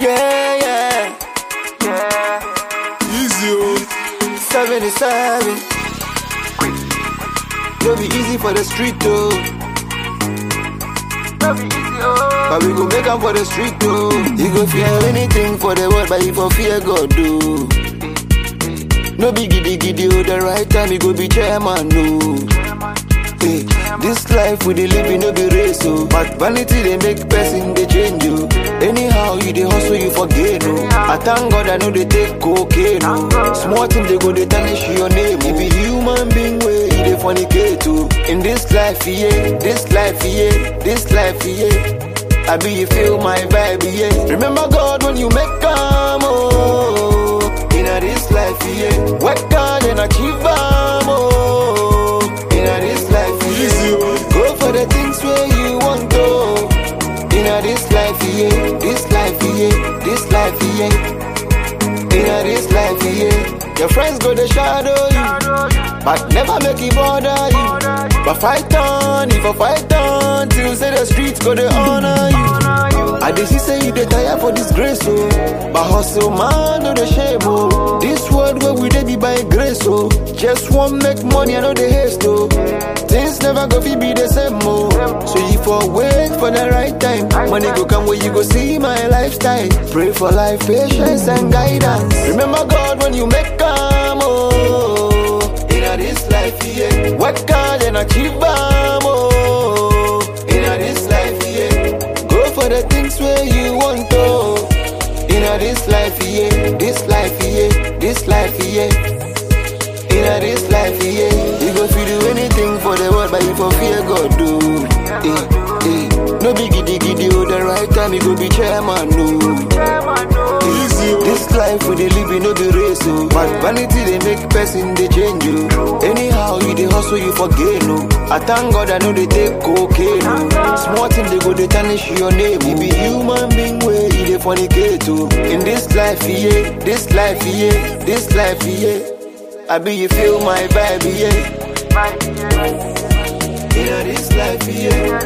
Yeah, yeah. Easy, oh. 77. It'll be easy for the street, though. But we go make am for the street, though. You go fear anything for the world, but you for fear God, do. No be giddy giddy, oh, the right time you go be chairman, no. Hey, this life we dey live in no be race, oh. But vanity they make person they change you. Anyhow you dey hustle you forget, no. I thank God I know they take cocaine, no. Small thing they go they tarnish your name. You be human being way you dey fornicate, too. In this life, yeah, this life, yeah, this life, yeah. I be you feel my vibe, yeah. Remember God when you make come, oh. In a this life, yeah. Work hard and achieve, am, oh. In a this life, Easy, yeah. oh. Go for the things where you want to. In a this life, yeah. This life, yeah. This life, yeah. In a this life, yeah. Your friends go to shadow you, but never make it bother you. But fight on, if I fight on, till say the streets go to honor you. I dey see say you dey tire for disgrace, oh. But hustle, man, no the shame, oh. This world where we dey be by grace, oh. Just want make money, I know the haste, oh. Things never go fi be the same, oh. So you for wait for the right time. Money go come where you go see my lifestyle. Pray for life, patience and guidance. Remember God when you make come, oh. In a this life, yeah. Work hard and achieve, am, oh. In a this life, yeah. Go for the things where you want to. In a this life, yeah. This life, yeah. This life, yeah. In a this life, yeah. You go feel do anything for the world, but you for fear God do. Eh, eh. No be giddy giddy, oh, the right time you go be chairman, no. Easy, oh. This life we dey live in no be race, oh. But vanity they make person they change you. Anyhow you dey hustle, you forget, no. I thank God I know they take cocaine, no. Small thing they go they tarnish your name. You be human being way you dey fornicate, too. In this life, yeah, this life, yeah, this life, yeah. I be you feel my vibe, yeah. In this life, yeah.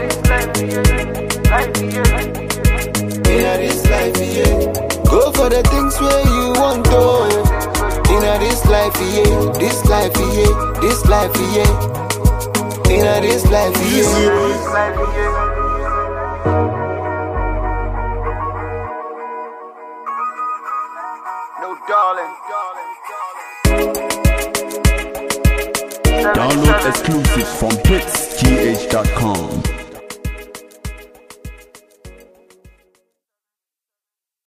In this life, yeah. Go for the things where you want to. In this life, yeah. This life, yeah. This life, yeah. In this life, Easy, yeah. oh. No, darling. Download exclusives from hitsgh.com.